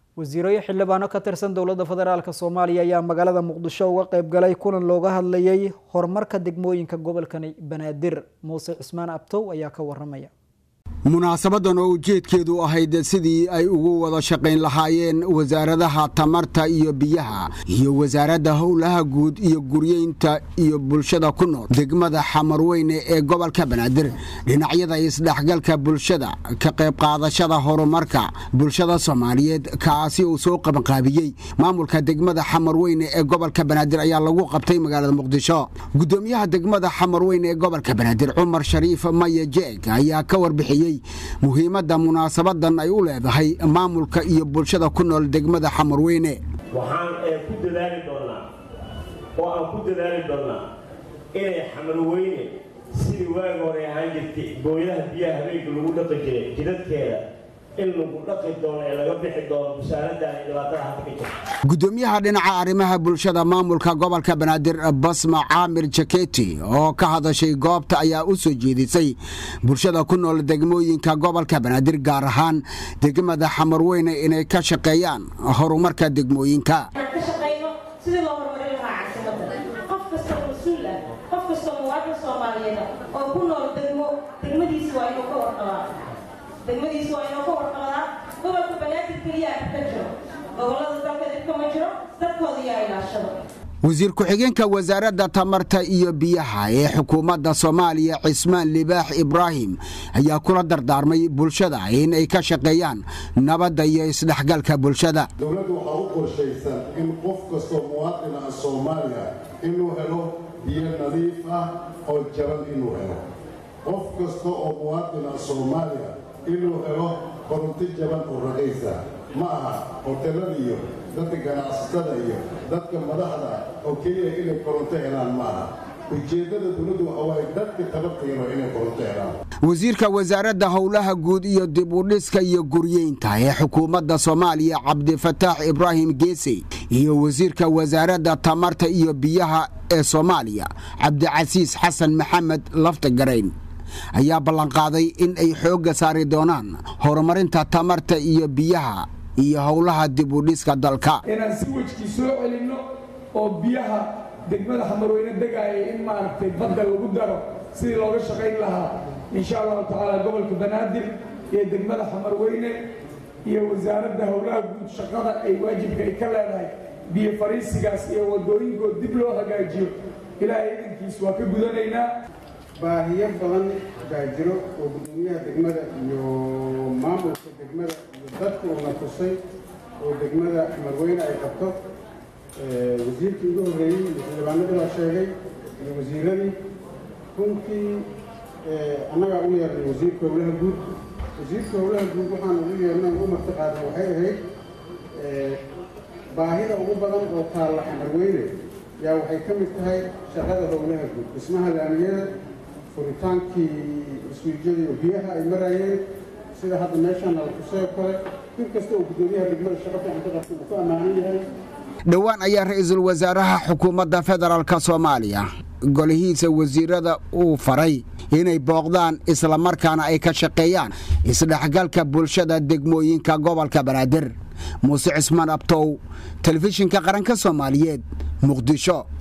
wasiiro xildhibaano ka tirsan dowladda federaalk soomaaliya ayaa magaalada muqdisho uga qayb galay kulan looga hadlayay horumarka degmooyinka gobolkani banaadir muuse cismaan abtow ayaa ka waramaya munaasabadan oo ujeedkeedu ahayd sidii ay ugu wada shaqayn lahaayeen wasaaradaha tamarta iyo biyaha iyo wasaaradda howlaha guud iyo guryeynta iyo bulshada ku nool degmada xamarweyne ee gobolka banaadir dhinacyada isdhexgalka bulshada ka qayb qaadashada horumarka bulshada soomaaliyeed kaasi uu soo qabanqaabiyey maamulka degmada xamarweyne ee gobolka banaadir ayaa lagu qabtay magaalada muqdisho gudoomiyaha degmada xamarweyne ee gobolka banaadir cumar shariif maya jeeg ayaa ka warbixiyey muhiimadda munaasabadan ay u leedahay maamulka iyo bulshada ku nool degmada xamarweyne waxaan ku dadaali doonnaa oo aan ku dadaali doonnaa inay xamarweyne sidii waagi hore ahaan jirtay booyadaha biyaha habeenka lagu dhaqi jiray jidadkeeda in lagu dhaqi doono ee laga bixi doono busaaradan iyo dhibaatada hadda ka jirta gudoomiyaha dhinaca arrimaha bulshada maamulka gobolka banaadir basma caamir jaketi oo ka hadashay goobta ayaa u soo jeedisay bulshada ku nool degmooyinka gobolka banaadir gaar ahaan degmada xamarweyne inay ka shaqeeyaan horumarka degmooyinka sidii loo horumarin lahaa caasimada qof kastoo mas-uul ah qof kastoo muwaadin soomaaliyeed oo ku nool degmo degmadiisi waa inuu ka warqabaa degmadiisi waa inuu ka warqabaa gobolka banaadir keliya ka jiro gobolada dalka dibka ma jiro dadkooda yaa ilaashado wasiir ku-xigeenka wasaaradda tamarta iyo biyaha ee xukuumadda soomaaliya cismaan libaax ibraahim ayaa kula dardaarmay bulshada in ay ka shaqeeyaan nabadda iyo isdhexgalka bulshada dowladdu waxaa u qorshaysan in qof kastoo muwaadin ah soomaaliya inuu helo biyo nadiif ah oo jaban inuu helo qof kasta oo muwaadin ah soomaaliya inuu helo koronto jaban oo raqiisa ma aha hotelada iyo dadka ganacsatada iyo dadka madaxda oo keliya inay koronto helaan ma aha ujeeddada dowladdu waxa waaye dadka tabartayano inay koronto helaan wasiirka wasaaradda howlaha guud iyo dib u dhiska iyo guryeynta ee xukuumadda soomaaliya cabdifataax ibraahim geesey iyo wasiirka wasaaradda tamarta iyo biyaha ee soomaaliya cabdicasiis xasan maxamed laftagarayn ayaa ballanqaaday in ay xoogga saari doonaan horumarinta tamarta iyo biyaha iyo howlaha dib u dhiska dalka inaan si wejkii soo celinno oo biyaha degmada xamarweyne degaaya in maaragtay badda lagu daro sidii looga shaqayn lahaa insha allahu tacaala gobolka banaadir iyo degmada xamarweyne iyo wasaaradda howlaha guud shaqada ay waajibka ay ka leedahay biyo fariisigaas iyo wadooyinkood dib loo hagaajiyo ilaahay idankiis waa ka gudanaynaa baahiyo badan baa jiro oo gudoomiyaha degmada iyo maamulka degmada iyo dadka uuna tusay oo degmada xamarweyne ay qabto wasiirkii ugu horreeyey iyo xildhibaanadii la sheegay iyo wasiiradii runtii annagaa u yeernay wasiirka howlaha guud wasiirka howlaha guud waxaan ugu yeernay u marti qaaday waxay ahayd baahida ugu badan oo taalla xamarweyne yaa waxay ka mid tahay shaqada howlaha guud dhismaha laamiyada furitaankii iswiijyada iyo biyaha ay maraayeen sida hadda meeshaan la tusay oo kale in kasta oo gudoomiyaha degmada shaqo fiican ka qabtay uu ku ammaanan yahay dhowaan ayaa ra-iisul wasaaraha xukuumadda federaalk soomaaliya golihiisa wasiirada uu faray inay booqdaan islamarkaana ay ka shaqeeyaan isdhexgalka bulshada degmooyinka gobolka banaadir muuse cismaan abtow telefishinka qaranka soomaaliyeed muqdisho